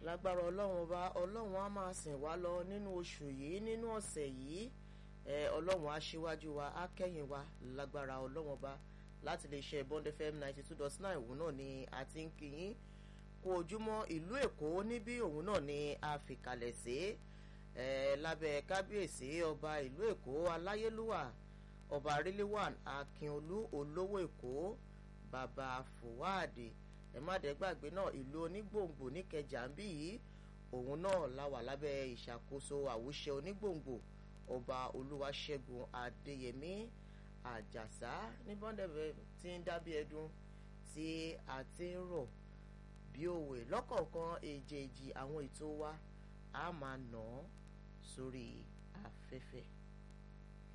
lágbára ọlọ́run ọba ọlọ́run á máa sìn wá lọ nínú oṣù yìí nínú ọ̀sẹ̀ yìí ọlọ́run á ṣíwájú wa á kẹ́yìn wa lágbára ọlọ́run ọba láti lè ṣe Bond FM ninety two dot nine òun náà ni a ti ń kí yín kó ojúmọ́ ìlú èkó níbí òun náà ni a fi kalẹ̀ sí lábẹ́ kábíyèsí ọba ìlú èkó aláyélúwà ọba ríléwàn akínolú olówó èkó bàbá fòwáàdì ẹ má dẹ́ gbàgbé náà ìlú onígbòǹgbò níkẹjà ń bí yìí òun náà la wà lábẹ́ ìṣàkóso àwùṣe onígbòǹgbò ọba olúwaṣẹ́gun adéyẹmí àjàsá ní bọ́ndẹ̀fẹ̀ tí ń dábí ẹdun tí a ti ń rọ̀ bí òwe lọ́kọ̀ọ̀kan èjèèjì àwọn ètò wa a máa nà án sórí afẹ́fẹ́.